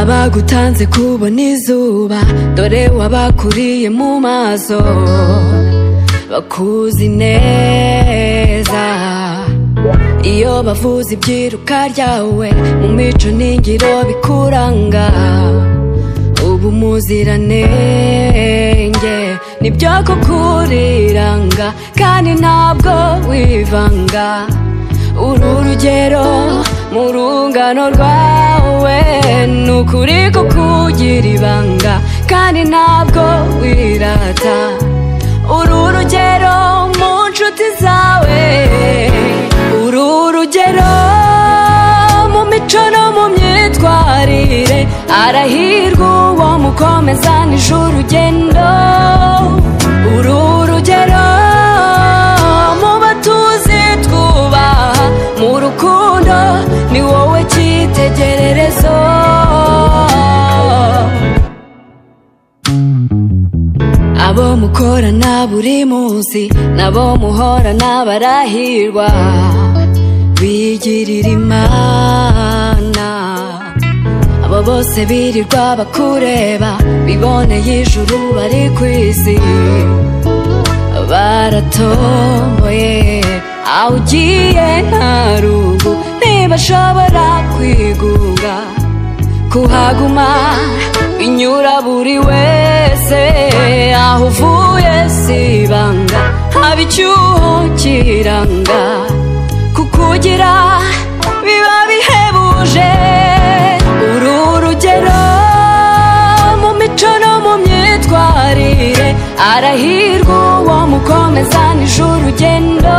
abagutanze kubona izuba dore wabakuriye mu maso bakuzi neza iyo bavuze ibyiruka ryawe mu mico n'ingiro bikuranga ubu muziranenge nibyo kukuriranga kandi ntabwo wivanga uru rugero mu rungano rwawe ni ukuri kukugira ibanga kandi ntabwo wirata uru rugero mu nshuti zawe uru rugero mu mico no mu myitwarire arahirwa uwo mukomezanije urugendo uru rugero mu batuzi twubaha mu rukundo ni wowe cyitegererezo abo mukorana buri munsi nabo muhorana barahirwa bigirira imana abo bose birirwa bakureba biboneye ijuru bari ku isi baratomboye aho ugiye nta rugu ntibashobora kwiguga kuhaguma binyura buri wese aho uvuye si ibanga haba icyuho kiranga kukugira biba bihebuje uru rugero mu mico no mu myitwarire arahirwa uwo mukomezanije urugendo